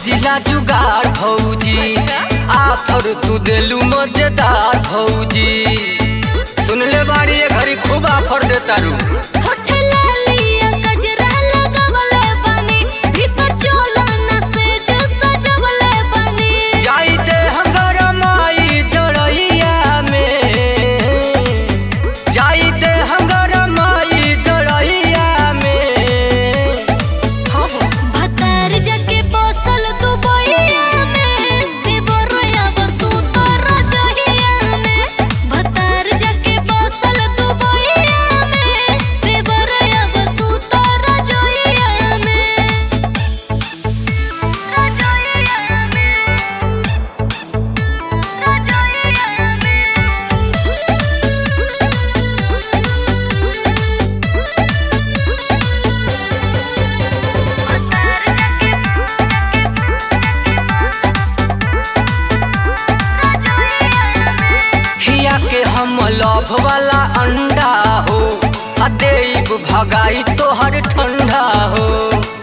खोजिला जुगाड़ भौजी आफर तू देलू मजेदार भौजी सुन ले बाड़ी ये घड़ी खूब आफर देता रू होठ लालिया गजरा लगवले बानी भीतर चोला ना सेज सजवले बानी जाइते हंगर माई जड़ैया में जाइते हंगर माई जड़ैया में भतार जाके बसल तू बोइया में देवरया बसु तोर जहिया में भतार जाके बसल तू बोइया में देवरया बसु तोर जहिया में रजइया में रजइया खिया के हम लभ वाला अंडा हो आ देब भगाई तोहर ठंडा हो